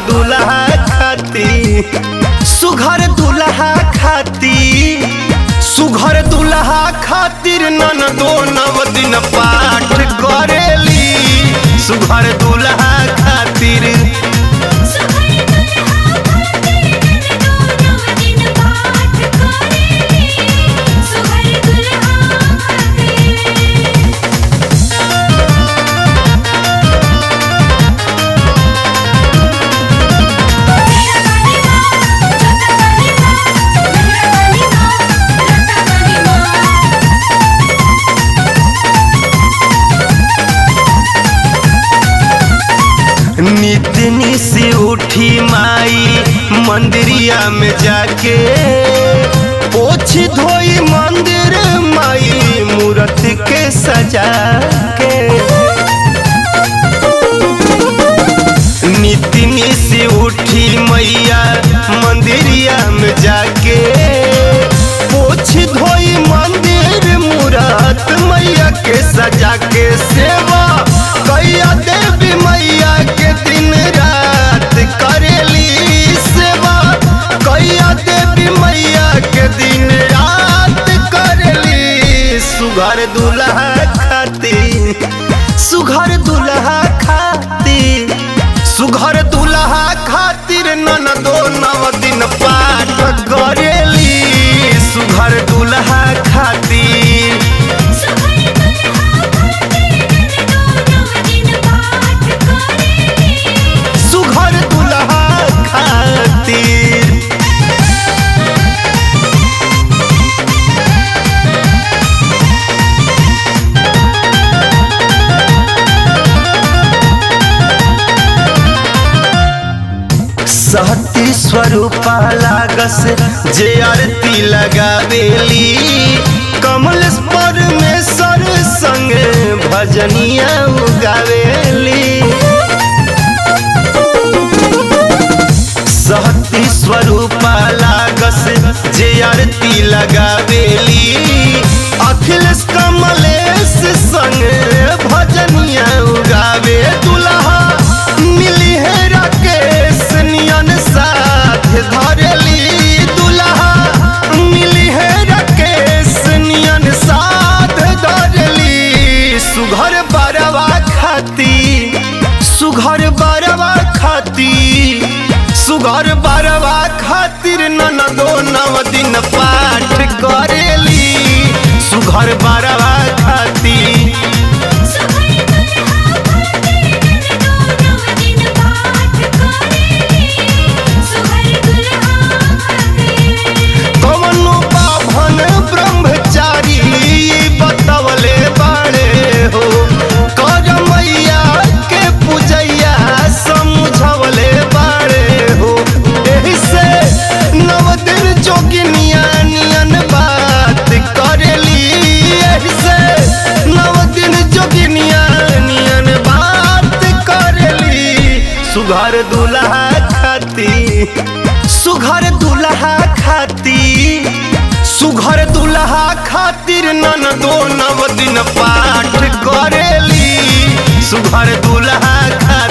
दुल्हा खाती सुघर दुल्हा खाती सुघर दुल्हा खातिर नन दो नव दिन पाठ करेली सुघर दुल्हा खातिर नितनी से उठी माई मंदिरिया में जाके पोछ धोई मंदिर माई मूर्त के सजा के नितनी से उठी मैया मंदिरिया में जाके पोछ धोई मंदिर मूरत मैया के सजा के सेवा कैया देवी मैया के दिन रात करेली सेवा कैया देवी मैया के दिन रात करेली सुघर दुल्हा खाती सुघर दुल्हा खाती सुघर दुल्हा खातिर नन दो नव दिन पाठ करेली सुघर दुल्हा खातिर सुघर दुल्हा खातिर सहती स्वरूपा लागस जे आरती लगावेली कमल परमेश्वर संगे भजनिया गावेली सहती स्वरूपा लागस जे आरती लगावेली अखिलेश कमलेश संगे भजनिया गावे दुल्हा मिली है राकेश नियन साथ धरेली दुल्हा मिली है राकेश नियन साथ धरेली सुघर बरवा खाती सुघर बरवा खाती सुघर बरवा खातिर नन दो नव दिन पाठ करेली सुघर बरवा खाती कवनो बाभन ब्रह्मचारी बतवले बाड़े हो कर मैया के पूजैया समझवले बाड़े हो एही से नव दिन जोगिनिया नियन बात करेली एही से नव दिन जोगिनिया नियन बात करेली सुघर दुल्हा खाती सुघर दुल्हा खाती सुघर दुल्हा खातिर नन दो नव दिन पाठ करेली सुघर दुल्हा खातिर